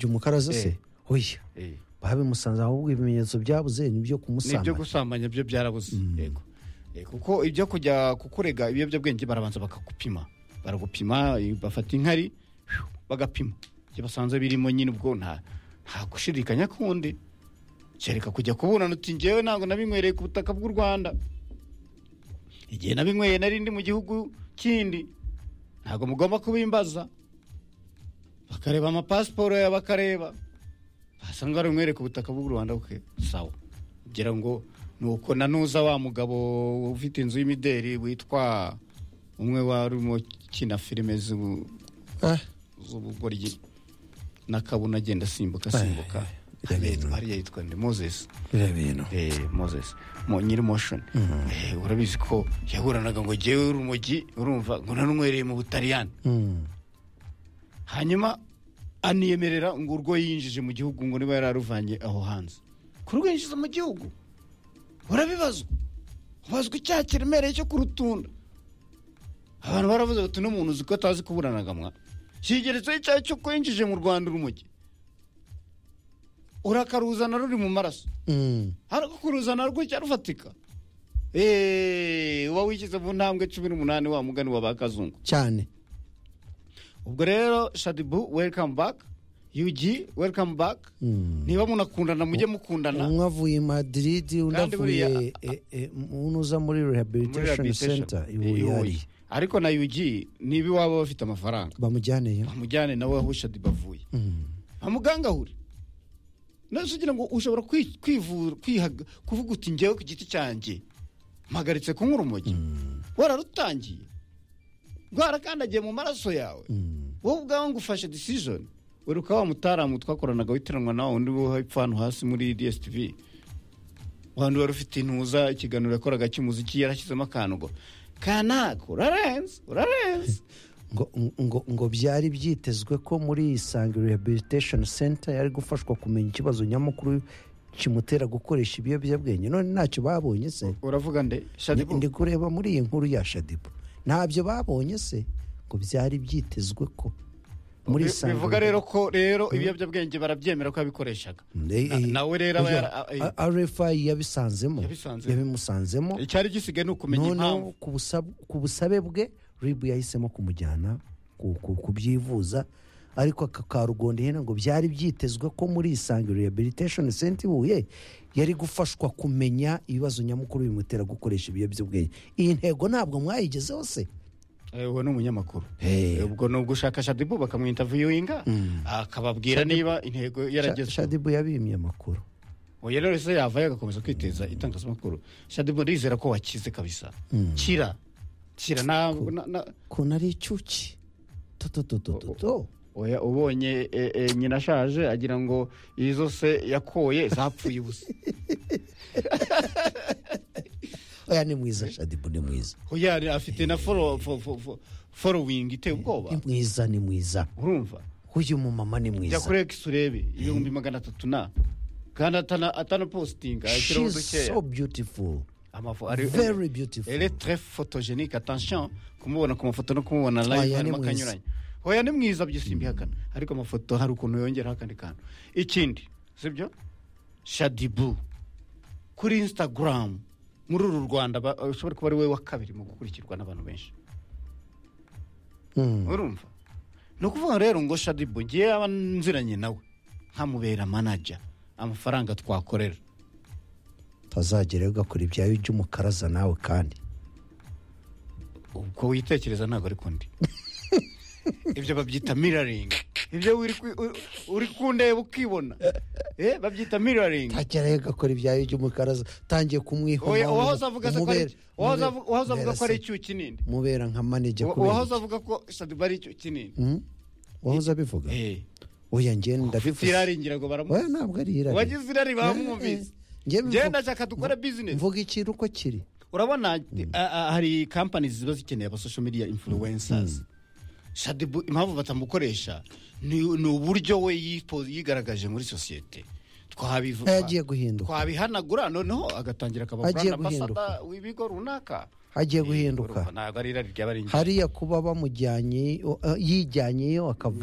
umukarazi se Eh. oya Eh. babimusanze ahubwo ibimenyetso byabuze ni ibyo n'ibyo kumusambanya gusambanya byo byarabuze yego Eh, kuko ibyo kujya kukurega ibiyobyabwenge barabanza bakagupima baragupima eh, bafata inkari fiu, bagapima ibyo basanze birimo nyine ubwo nta nta gushidikanya kundi kereka kujya kuburana uti ngewe ntabwo nabinywereye ku butaka bw'u rwanda igihe nabinyweye nari ndi mu gihugu kindi ntabwo mugomba kubimbaza bakareba amapasiporo yawe bakareba basanga baramwereka ubutaka bw'u rwanda bwe sawa kugira ngo ni uko nanuza wa mugabo ufite inzu y'imideri witwa umwe wari urimo ukina filime z'ubu- Ah, z'ubugoryi n'akabuna agenda asimbuka Ay, asimbuka ay, ay, Hariya- ay. hariya yitwa nde moses biriya bintu eh, moses mo, nyiri motion eh, urabizi ko yaburanaga ngo jyewe urumogi urumva ngo nananywereye mu butaliyani Mm. hanyuma aniyemerera ngo urwo yinjije mu gihugu ngo niba yararuvanye aho hanze ku rwo yinjiza mu gihugu urabibazwa ubazwa icyaha kiremereye cyo kurutunda abantu baravuze bati uno muntu uzi ko atazi kuburanaga mwa kigeretseho icyaha cyo kwinjije mu rwanda urumogi urakaruzana ruri mu maraso Mm. ariko kuruzana rwo cyarufatika eee uba wishyize mu ntambwe cumi n'umunani wa mugani wa ba kazungu cyane ubwo rero shadibu welcome back yugi welcome back Mm. niba munakundana mujye mukundana umwe avuye i madrid undi Kandi avuye buriya- eh, eh, unuza muri muri rehabilitation rehabilitation. center i Eh, buyari Huye. ariko na yugi niba iwabo bafite amafaranga bamujyaneyo bamujyane nawe aho shadibu avuye Mm. amugangahure nose ugira ngo ushobora kwi- kwivura kwihaga kuvuga uti ngewe ku giti cyanjye mpagaritse kunywa urumogi wararutangiye rwarakandagiye mu maraso yawe Mm. wowe ubwawe ngo ufashe decision uruka wa mutaramu twakoranaga witiranwa nawe undi wo hepfo hano hasi muri dstv wandi wari ufite intuza ikiganiro yakoraga cy'umuziki yarashyizemo akantu ngo kanaka urarenze urarenze ngo, ngo, ngo byari byitezwe ko muri isange rehabilitation center yari gufashwa kumenya ikibazo nyamukuru kimutera gukoresha ibiyobyabwenge none ntacyo babonye se uravuga nde Ndi- shadibu ndi kureba muri iyi nkuru ya shadibu ntabyo babonye se ngo byari byitezwe ko muri Bi- isange bivuga rero ko rero ibiyobyabwenge barabyemera ko yabikoreshaga na- nawe rero aba yara- eh, rfi yabisanzemo Yabisanzemo. yabimusanzemo icyari gisigaye ni ukumenya impamvu noneho ku busab- ku busabe bwe ribu yahisemo kumujyana ku- ku- kubyivuza ariko aka ka rugondihene ngo byari byitezwe ko muri isange rehabilitation center i huye yari gufashwa kumenya ibibazo nyamukuru bimutera gukoresha ibiyobyabwenge iyi ntego ntabwo mwayigezeho se Eh, uwo ni umunyamakuru Hey. Eh, ubwo ni ugushaka shadibu bakamwintaviyuwinga akababwira niba intego yarageze shadibu yabimye amakuru oya rero se yavayo agakomeza kwiteza itangazamakuru shadibu ndizera ko wakize kabisa kira kira ntabwo na- na- kuntu ari icyuki totototototo oya ubonye eh, eh, nyina ashaje agira ngo izo se yakoye zapfuye ubusa oya ni mwiza shadibu ni mwiza oya ari- afite na foro- fo- fo- fo- following iteye ni ubwoba mwiza ni mwiza urumva uyu mumama ni jya mwiza kuri X urebe ibihumbi magana atatu na kandi atana atana posting ashyiraho she's udukeya so beautiful amafu very beautiful ele très photogenique attention kumubona ku mafoto no kumubona live Oya, harimo ni mwiza. akanyuranye hoya ni mwiza byisimbihakana ariko amafoto hari ukuntu yongeraho akandi kantu ikindi sibyo shadibu kuri instagram muri uru rwanda ba- ushobora kuba ari we wa kabiri mu gukurikirwa n'abantu benshi Mm. urumva ni ukuvuga rero ngo shadibu ngiye aba nziranye nawe nkamubera manaja amafaranga twakorera utazagerayo ugakora ibyawe by'umukaraza nawe kandi ubwo witekereza ntabwo ari kundi ibyo babyita miraringi ibyo uri kwi- uri- uri kundeba ukibona Eh, babyita miraringi utagerayo ugakora ibyawe by'umukaraza utangiye kumwihoma uwahoze avuga se ko ari- umubera- uwahoze umubera- avu- uwahoze avuga umubera ko ari se- icyuyi kinini mubera nka manijya Uwa- kubera uwahoze avuga ko shadiba ari icyuyi kinini Mm? wahoze abivuga oya ngenda ufite irari ngira ngo baramuzi oya ntabwo ari irari uwagize irari bamwumvise ngenda bamwumvise ashaka dukora bizinesi mvuga ikintu uko kiri urabona a- a- hari kampani ziba zikeneye aba social media influencers shadibu impamvu batamukoresha ni ni uburyo we yipo- yigaragaje muri sosiyete Twabivu- Agiye guhinduka. twabihanagura noneho agatangira akaba Agiye brand ambassador guhinduka. w'ibigo runaka hagiye Eh, guhinduka urumva, ntabwo ari irari ryaba ari ingenzi hariya kuba bamujyanye iyo- eh, yijyanyeyo akava